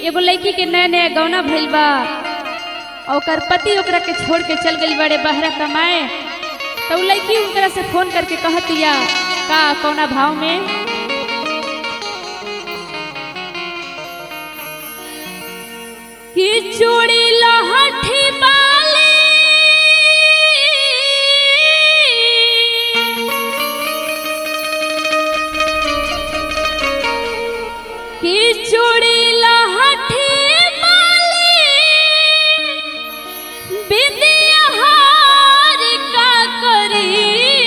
एगो लड़की के नया नया गौना भइल बा और ओकर पति ओकरा के छोड़ के चल गई बड़े बहरा कमाए तो उ लड़की ओकरा से फोन करके कहतिया का कौना भाव में कि चूड़ी लहठी बाली कि चूड़ी लहठी बाली बिंदिया हार का करी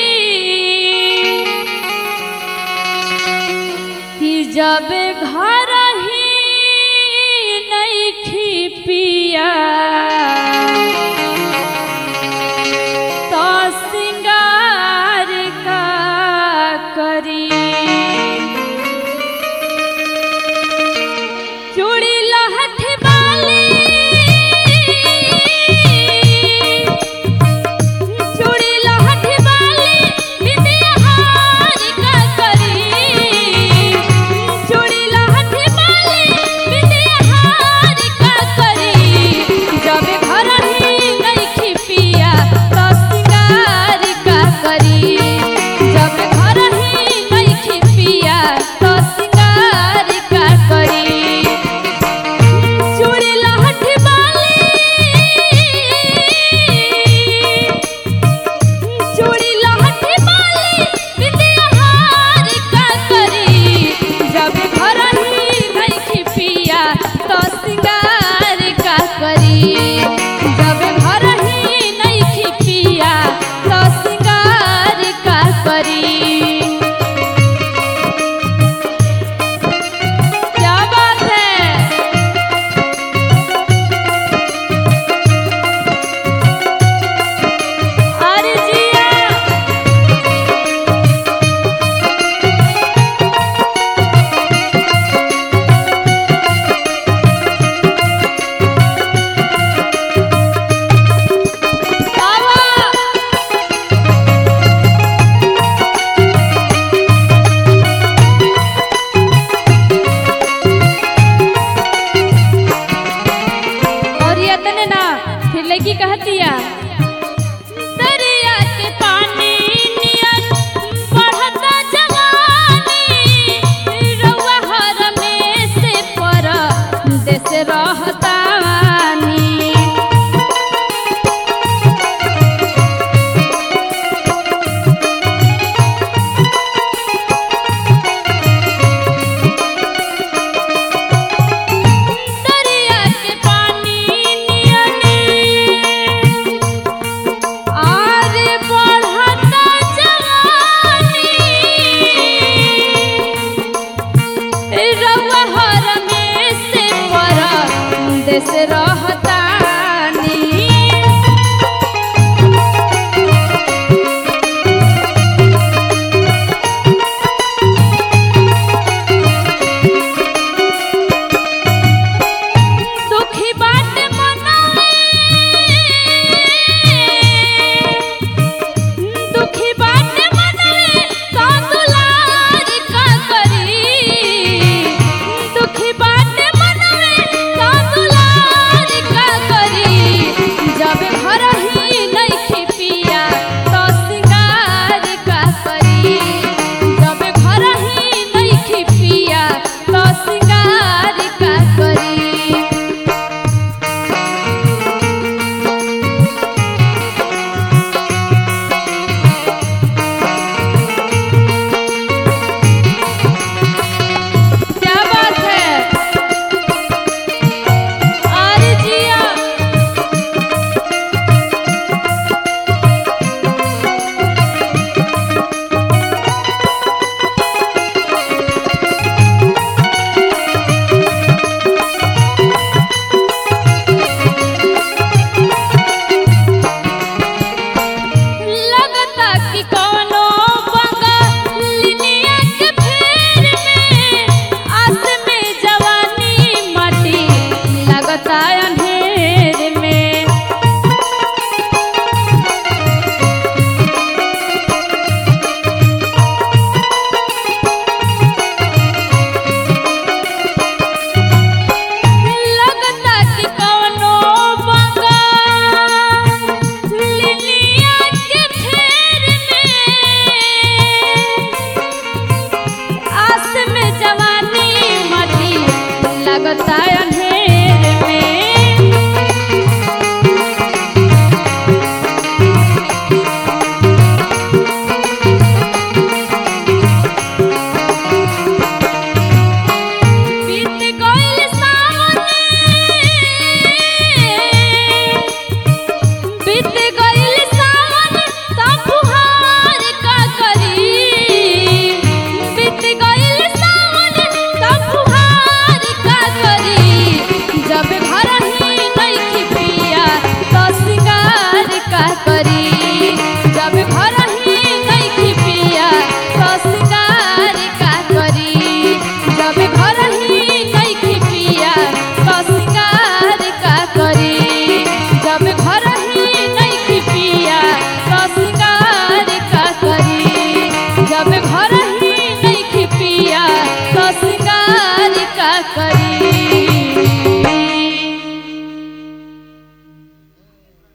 कि जब घर ही नहीं पिया तो सिंगार का करी चूड़ी लहठ बाली चूड़ी लहठ बाली बिंदिया हार का करी चूड़ी लहठ बाली बिंदिया हार का करी जब घर ही नहीं पिया तो सिंगार का करी जब घर ही नहीं पिया तो सिंगार का करी चूड़ी लहठ बाली चूड़ी लहठ बाली बिंदिया हार का करी जब घर ही नहीं पिया तो सिंगार का करी जब घर ही नहीं पिया तो सिंगार का करी क्या बात है अरे जिया बाबा और ये तने ना फिर लड़की कहतिया दरिया के पानी नियन बढ़ता जवानी रउआ हर में से पर देश रहतानी दरिया के पानी नियन नया